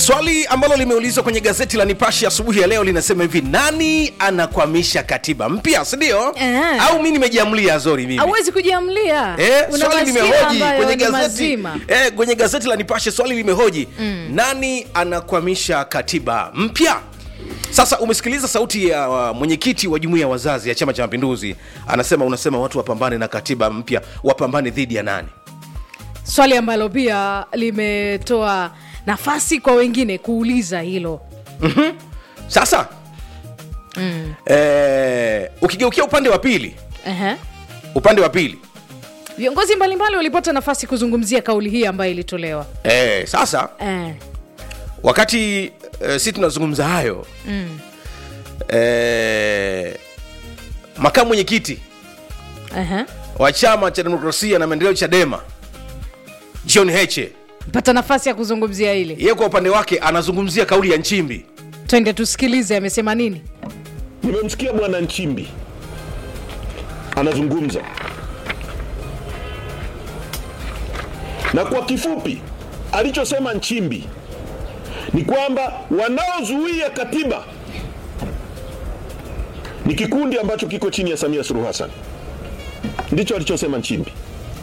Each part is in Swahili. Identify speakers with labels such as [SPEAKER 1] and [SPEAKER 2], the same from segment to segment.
[SPEAKER 1] swali ambalo limeulizwa kwenye gazeti la nipashe asubuhi ya leo linasema hivi nani anakwamisha katiba mpya sindio
[SPEAKER 2] Eh.
[SPEAKER 1] au mi nimejiamlia zori mimi
[SPEAKER 2] hauwezi kujiamlia
[SPEAKER 1] Eh,
[SPEAKER 2] Una
[SPEAKER 1] swali
[SPEAKER 2] masikio
[SPEAKER 1] limehoji
[SPEAKER 2] ambayo
[SPEAKER 1] kwenye
[SPEAKER 2] ni
[SPEAKER 1] gazeti,
[SPEAKER 2] mazima
[SPEAKER 1] eh, kwenye gazeti la nipashe swali limehoji mm. nani anakwamisha katiba mpya sasa umesikiliza sauti ya uh, mwenyekiti wa jumuiya ya wazazi ya chama cha mapinduzi anasema unasema watu wapambane na katiba mpya wapambane dhidi ya nani
[SPEAKER 2] swali ambalo pia limetoa nafasi kwa wengine kuuliza hilo
[SPEAKER 1] sasa mm. eh, ukigeukia upande wa pili
[SPEAKER 2] Ehe.
[SPEAKER 1] upande wa pili
[SPEAKER 2] viongozi mbalimbali walipata nafasi kuzungumzia kauli hii ambayo ilitolewa
[SPEAKER 1] eh, sasa
[SPEAKER 2] eh.
[SPEAKER 1] wakati eh, si tunazungumza hayo mm. eh, makamu mwenyekiti
[SPEAKER 2] Ehe.
[SPEAKER 1] wa chama cha demokrasia na maendeleo chadema john heche
[SPEAKER 2] pata nafasi ya kuzungumzia hili
[SPEAKER 1] yeye kwa upande wake anazungumzia kauli ya nchimbi
[SPEAKER 2] twende tusikilize amesema nini
[SPEAKER 3] Nimemsikia bwana Nchimbi anazungumza, na kwa kifupi alichosema Nchimbi ni kwamba wanaozuia katiba ni kikundi ambacho kiko chini ya Samia Suluhu Hassan. Ndicho alichosema Nchimbi,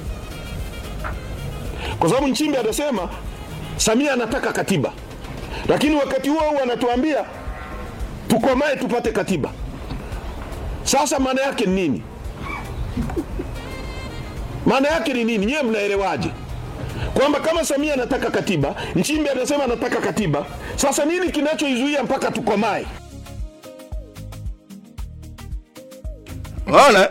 [SPEAKER 3] kwa sababu Nchimbi anasema Samia anataka katiba, lakini wakati huo huo anatuambia tukomae tupate katiba. Sasa maana yake ni nini? Maana yake ni nini? Nyewe mnaelewaje kwamba kama Samia anataka katiba, Nchimbi anasema anataka katiba, sasa nini kinachoizuia mpaka tukomae?
[SPEAKER 1] unaona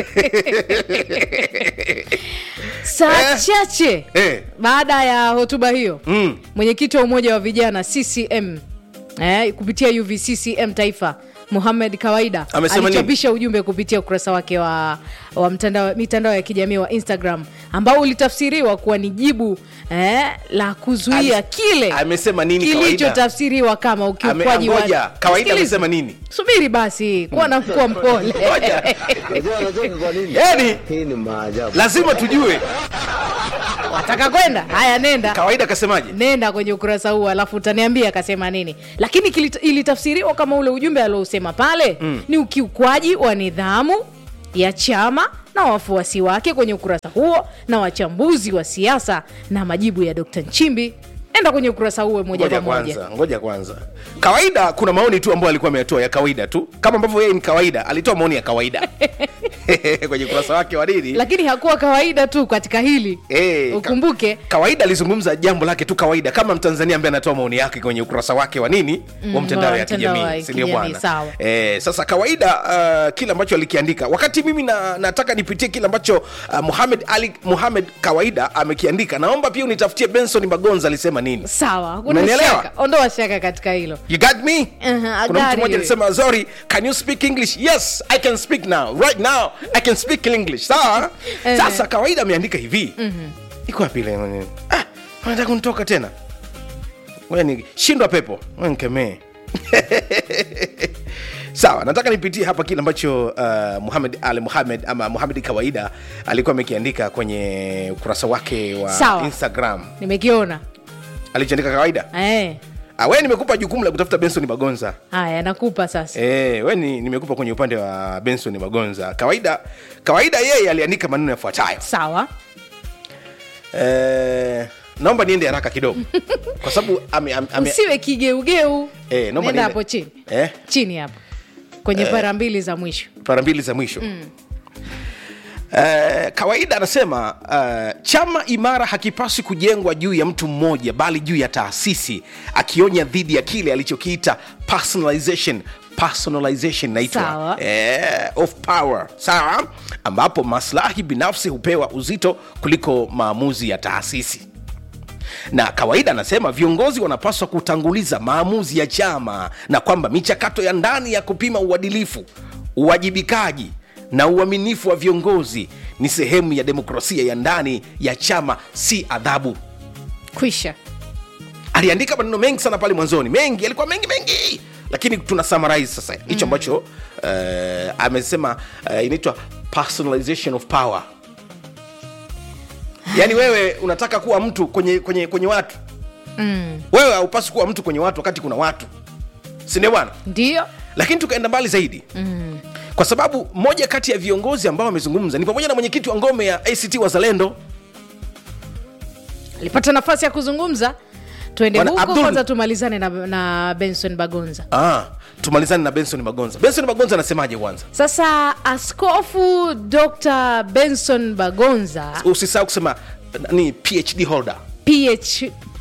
[SPEAKER 2] saa
[SPEAKER 1] Eh.
[SPEAKER 2] chache
[SPEAKER 1] Eh.
[SPEAKER 2] baada ya hotuba hiyo
[SPEAKER 1] Mm.
[SPEAKER 2] mwenyekiti wa umoja wa vijana ccm eh, kupitia uvccm taifa muhamed kawaida
[SPEAKER 1] Amesema nini?
[SPEAKER 2] alichapisha ujumbe kupitia ukurasa wake wa, wa mtandao, mitandao ya kijamii wa instagram ambao ulitafsiriwa kuwa ni jibu eh, la kuzuia
[SPEAKER 1] Ame-
[SPEAKER 2] kile
[SPEAKER 1] amesema nini kawaida?
[SPEAKER 2] kilichotafsiriwa kama
[SPEAKER 1] Ame-
[SPEAKER 2] ukiukwaji wa
[SPEAKER 1] ngoja, kawaida
[SPEAKER 2] Sikiliza.
[SPEAKER 1] amesema nini
[SPEAKER 2] subiri basi kuwa na mkuu mpole
[SPEAKER 1] Ngoja.
[SPEAKER 4] Unajua unajua kwa nini?
[SPEAKER 1] yani
[SPEAKER 4] Hii ni maajabu.
[SPEAKER 1] lazima tujue
[SPEAKER 2] wataka kwenda haya nenda
[SPEAKER 1] kawaida akasemaje
[SPEAKER 2] nenda kwenye ukurasa huu alafu utaniambia akasema nini lakini kilit- ilitafsiriwa kama ule ujumbe aliousema pale mm. ni ukiukwaji wa nidhamu ya chama na wafuasi wake kwenye ukurasa huo na wachambuzi wa siasa na majibu ya dr nchimbi enda kwenye ukurasa huo moja
[SPEAKER 1] ngoja
[SPEAKER 2] kwa moja
[SPEAKER 1] kwanza ngoja kwanza kawaida kuna maoni tu ambayo alikuwa ameyatoa ya kawaida tu kama ambavyo yeye ni kawaida alitoa maoni ya kawaida kwenye ukurasa wake wa nini
[SPEAKER 2] lakini hakuwa kawaida tu katika hili
[SPEAKER 1] Eh, ka-
[SPEAKER 2] ukumbuke
[SPEAKER 1] kawaida alizungumza jambo lake tu kawaida kama mtanzania ambaye anatoa maoni yake kwenye ukurasa wake wa nini
[SPEAKER 2] Mm,
[SPEAKER 1] wa mtandao
[SPEAKER 2] wa
[SPEAKER 1] ya
[SPEAKER 2] mtandao wa
[SPEAKER 1] kijamii sindio
[SPEAKER 2] kijamii,
[SPEAKER 1] bwana
[SPEAKER 2] sawa.
[SPEAKER 1] eh, sasa kawaida uh, kile ambacho alikiandika wakati mimi na, nataka nipitie kile ambacho uh, muhamed ali muhamed kawaida amekiandika naomba pia unitafutie benson magonza alisema nini
[SPEAKER 2] sawa hakuna
[SPEAKER 1] Umenielewa?
[SPEAKER 2] shaka ondoa shaka katika hilo
[SPEAKER 1] you got me
[SPEAKER 2] Uh-huh, I
[SPEAKER 1] kuna
[SPEAKER 2] got
[SPEAKER 1] mtu mmoja
[SPEAKER 2] you.
[SPEAKER 1] alisema zori can you speak english yes i can speak now right now i can speak english sawa
[SPEAKER 2] Eh.
[SPEAKER 1] sasa kawaida ameandika hivi iko wapi ile maneno? ah unataka kunitoka tena ngoja ni shindwa pepo ngoja nikemee sawa nataka nipitie hapa kile ambacho uh, muhamed al muhamed ama muhamed kawaida alikuwa amekiandika kwenye ukurasa wake wa
[SPEAKER 2] Sawa.
[SPEAKER 1] instagram
[SPEAKER 2] nimekiona
[SPEAKER 1] alichoandika kawaida
[SPEAKER 2] eh.
[SPEAKER 1] ah, we nimekupa jukumu la kutafuta benson magonza
[SPEAKER 2] haya nakupa sasa
[SPEAKER 1] Eh, we ni, nimekupa kwenye upande wa benson magonza kawaida kawaida yeye aliandika maneno yafuatayo
[SPEAKER 2] sawa
[SPEAKER 1] eh, naomba niende haraka kidogo kwa sababu ame, ame, ame,
[SPEAKER 2] usiwe kigeugeu
[SPEAKER 1] Eh, naomba
[SPEAKER 2] nenda
[SPEAKER 1] niende-
[SPEAKER 2] hapo chini
[SPEAKER 1] eh,
[SPEAKER 2] chini hapo kwenye para mbili za mwisho
[SPEAKER 1] para mbili za mwisho mm. Uh, kawaida anasema uh, chama imara hakipaswi kujengwa juu ya mtu mmoja bali juu ya taasisi akionya dhidi ya kile alichokiita personalization personalization naitwa
[SPEAKER 2] Sawa.
[SPEAKER 1] eh, of power sawa ambapo maslahi binafsi hupewa uzito kuliko maamuzi ya taasisi na kawaida anasema viongozi wanapaswa kutanguliza maamuzi ya chama na kwamba michakato ya ndani ya kupima uadilifu uwajibikaji na uaminifu wa viongozi ni sehemu ya demokrasia ya ndani ya chama si adhabu
[SPEAKER 2] kwisha
[SPEAKER 1] aliandika maneno mengi sana pale mwanzoni mengi alikuwa mengi mengi lakini tuna summarize sasa hicho ambacho uh, amesema uh, inaitwa personalization of power yaani wewe unataka kuwa mtu kwenye kwenye kwenye watu
[SPEAKER 2] mm.
[SPEAKER 1] wewe haupaswi kuwa mtu kwenye watu wakati kuna watu sindio bwana
[SPEAKER 2] ndio
[SPEAKER 1] lakini tukaenda mbali zaidi mm. kwa sababu moja kati ya viongozi ambao wamezungumza ni pamoja na mwenyekiti wa ngome ya act wazalendo
[SPEAKER 2] alipata nafasi ya kuzungumza tuende
[SPEAKER 1] Bwana
[SPEAKER 2] huko
[SPEAKER 1] Abdul-
[SPEAKER 2] kwanza tumalizane na, na benson bagonza
[SPEAKER 1] ah, tumalizane na benson magonza benson magonza anasemaje kwanza
[SPEAKER 2] sasa askofu dr benson bagonza
[SPEAKER 1] usisahau kusema ni phd holder
[SPEAKER 2] PH,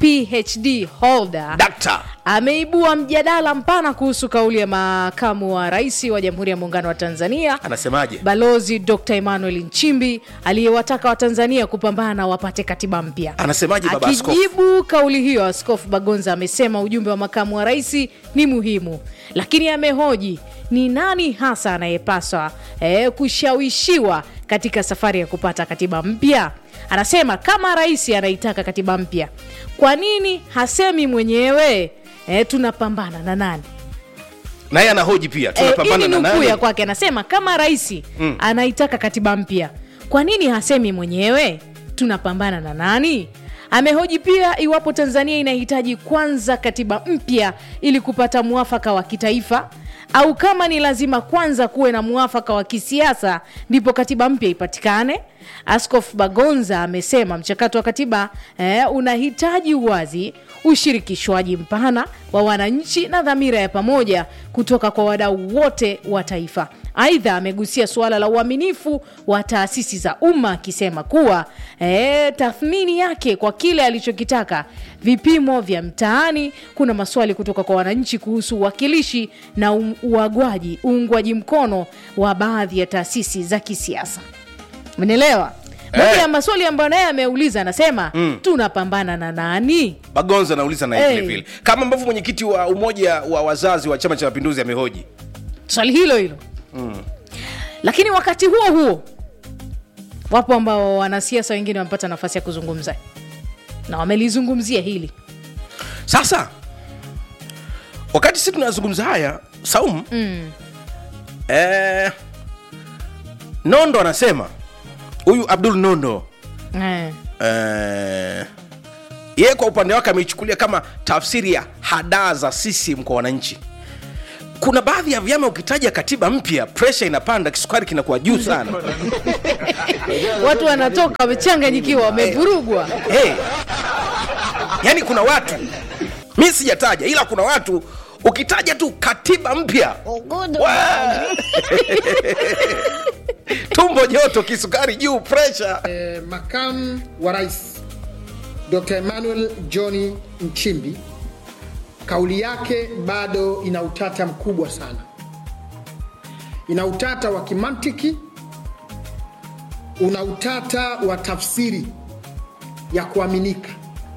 [SPEAKER 2] phd holder
[SPEAKER 1] dakta
[SPEAKER 2] ameibua mjadala mpana kuhusu kauli ya makamu wa rais wa jamhuri ya muungano wa tanzania
[SPEAKER 1] anasemaje
[SPEAKER 2] balozi dr emmanuel nchimbi aliyewataka watanzania kupambana wapate katiba mpya
[SPEAKER 1] Anasemaje baba askofu?
[SPEAKER 2] akijibu kauli hiyo askofu bagonza amesema ujumbe wa makamu wa rais ni muhimu lakini amehoji ni nani hasa anayepaswa eh, kushawishiwa katika safari ya kupata katiba mpya anasema kama rais anaitaka katiba mpya kwa nini hasemi mwenyewe eh, tunapambana na nani
[SPEAKER 1] naye anahoji pia
[SPEAKER 2] Eh,
[SPEAKER 1] tunapambana
[SPEAKER 2] hii
[SPEAKER 1] na
[SPEAKER 2] ni nukuu
[SPEAKER 1] nani
[SPEAKER 2] ya kwake anasema kama rais mm. anaitaka katiba mpya kwa nini hasemi mwenyewe tunapambana na nani amehoji pia iwapo tanzania inahitaji kwanza katiba mpya ili kupata mwafaka wa kitaifa au kama ni lazima kwanza kuwe na mwafaka wa kisiasa ndipo katiba mpya ipatikane askof bagonza amesema mchakato wa katiba eh, unahitaji uwazi ushirikishwaji mpana wa wananchi na dhamira ya pamoja kutoka kwa wadau wote wa taifa aidha amegusia suala la uaminifu wa taasisi za umma akisema kuwa e, tathmini yake kwa kile alichokitaka vipimo vya mtaani kuna maswali kutoka kwa wananchi kuhusu uwakilishi na um- uagwaji uungwaji mkono wa baadhi ya taasisi za kisiasa menelewa moja
[SPEAKER 1] Eh.
[SPEAKER 2] ya maswali ambayo naye ameuliza anasema mm. tunapambana na nani
[SPEAKER 1] bagonza anauliza naye
[SPEAKER 2] Hey.
[SPEAKER 1] vile vile kama ambavyo mwenyekiti wa umoja wa wazazi wa chama cha mapinduzi amehoji
[SPEAKER 2] swali hilo hilo mm. lakini wakati huo huo wapo ambao wanasiasa wengine wamepata nafasi ya kuzungumza na wamelizungumzia hili
[SPEAKER 1] sasa wakati si tunazungumza haya saumu mm. eh, nondo anasema huyu abdul nondo
[SPEAKER 2] eh.
[SPEAKER 1] eh, yeye kwa upande wake ameichukulia kama tafsiri ya hadaa za CCM kwa wananchi kuna baadhi ya vyama ukitaja katiba mpya presha inapanda kisukari kinakuwa juu sana
[SPEAKER 2] watu wanatoka wamechanganyikiwa wamevurugwa
[SPEAKER 1] hey. yaani kuna watu mi sijataja ila kuna watu ukitaja tu katiba mpya Wa- tumbo joto kisukari juu presha
[SPEAKER 5] Eh, makamu wa rais Dr. Emmanuel John Nchimbi, kauli yake bado ina utata mkubwa sana. Ina utata wa kimantiki, una utata wa tafsiri ya kuaminika.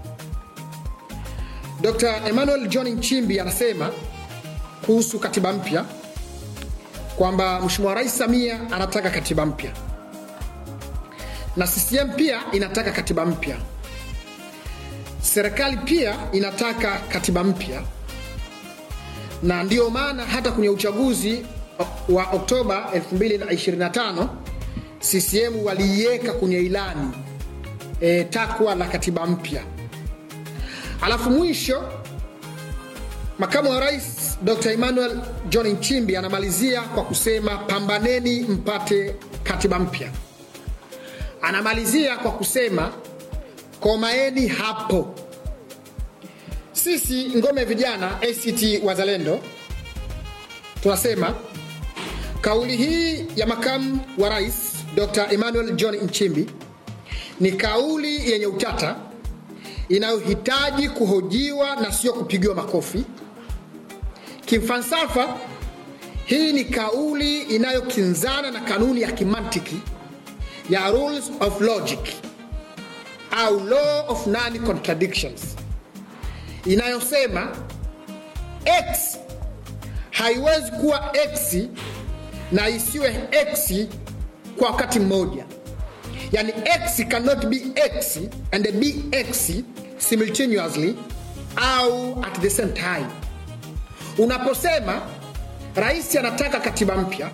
[SPEAKER 5] Dr. Emmanuel John Nchimbi anasema kuhusu katiba mpya kwamba Mheshimiwa Rais Samia anataka katiba mpya na CCM pia inataka katiba mpya. Serikali pia inataka katiba mpya, na ndiyo maana hata kwenye uchaguzi wa Oktoba 2025 CCM waliiweka kwenye ilani e, takwa la katiba mpya. Alafu mwisho makamu wa rais Dr. Emmanuel John Nchimbi anamalizia kwa kusema pambaneni mpate katiba mpya anamalizia kwa kusema komaeni hapo. Sisi ngome vijana ACT Wazalendo tunasema kauli hii ya makamu wa rais Dr. Emmanuel John Nchimbi ni kauli yenye utata inayohitaji kuhojiwa na sio kupigiwa makofi. Kimfalsafa, hii ni kauli inayokinzana na kanuni ya kimantiki ya rules of logic au law of non contradictions inayosema x haiwezi kuwa x na isiwe x kwa wakati mmoja yani x cannot be x and be x simultaneously au at the same time unaposema rais anataka katiba mpya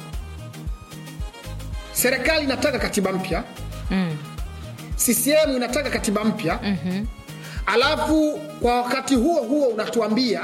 [SPEAKER 5] serikali inataka katiba mpya mm. ccm inataka katiba mpya mm-hmm. alafu kwa wakati huo huo unatuambia